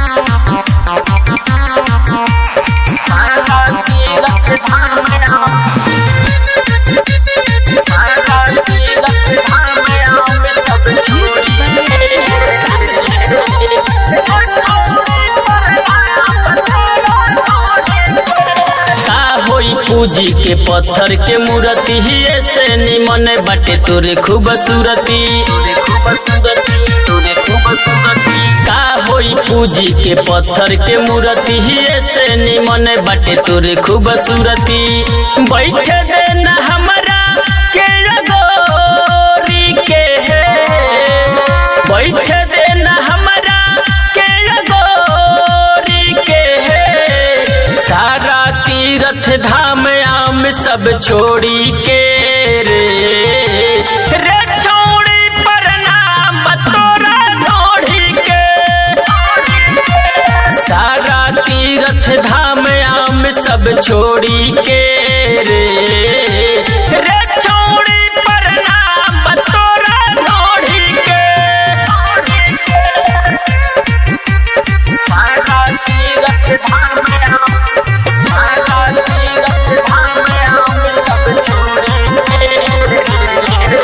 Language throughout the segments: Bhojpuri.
का होई पूजी के पत्थर के मूर्ति ही ऐसे निमन बाटे तोरे खूबसूरती का होई पूजी के पत्थर के मूर्ति ही ऐसे निमन बाटे तोरे खूबसूरती बैठे देना हमरा के गोरी के बैठे देना हमरा के गोरी के सारा तीर्थ धाम आम सब छोड़ी के रे रे छोड़ी प्रणाम तोरा ढोढ़ी के सारा तीर्थ धाम आम सब छोड़ी के रे रे छोड़ी प्रणाम तोरा ढोढ़ी के सारा तीर्थ धाम सारा तीर्थ धाम आम सब छोड़ी के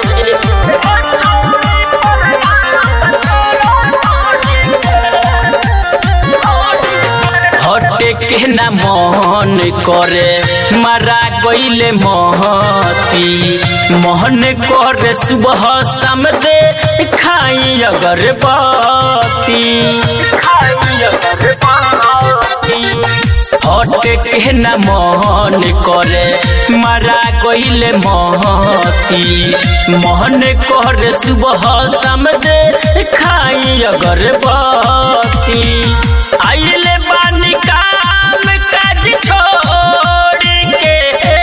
हटे के न मन करे मारा गईले महती मोहन करे सुबह शाम दे खाई अगरबत्ती खाई अगरबत्ती हटे के न मन करे मारा गईले महती मोहन करे सुबह शाम दे खाई अगरबत्ती आइले बानी काम काज छोड़ के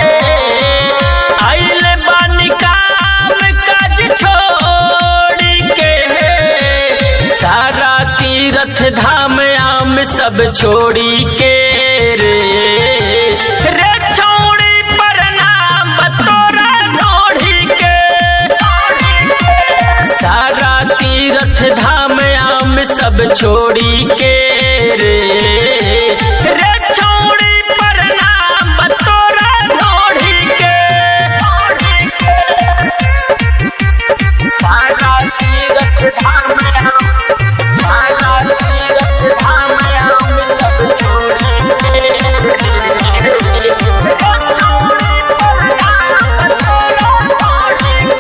आइले बानी काम काज छोड़ के सारा तीर्थ धाम आम सब छोड़ी के रे रे छोड़ी प्रणाम तोरा ढोढ़ी के सारा तीर्थ धाम आम सब छोड़ी के रे रे छोड़ी प्रणाम तोरा ढोढ़ी के सारा तीर्थ धाम सारा तीर्थ धाम आम सब छोड़ी के रे रे छोड़ी प्रणाम तोरा ढोढ़ी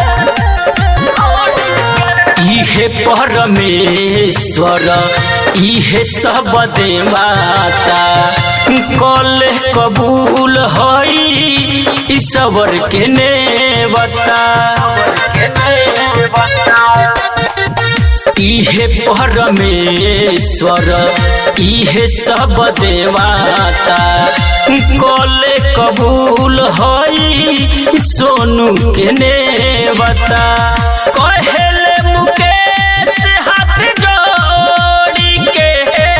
इहे परमेश्वर इहे सब देवता कल कबूल हई ईश्वर के नेवता इहे परमेश्वर इहे सब देवता कल कबूल हई सोनू के नेवता कहेले मुकेश हाथ जोड़ी के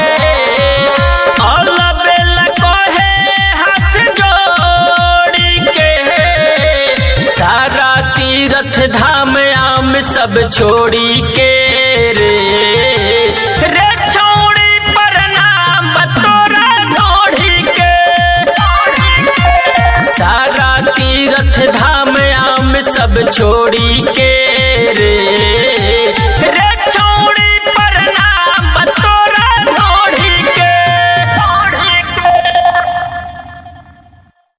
अलबेला कहे हाथ जोड़ी के सारा तीर्थ धाम आम सब छोड़ी के रे रे छोड़ी प्रणाम तोरा ढोढ़ी के सारा तीर्थ धाम आम सब छोड़ी के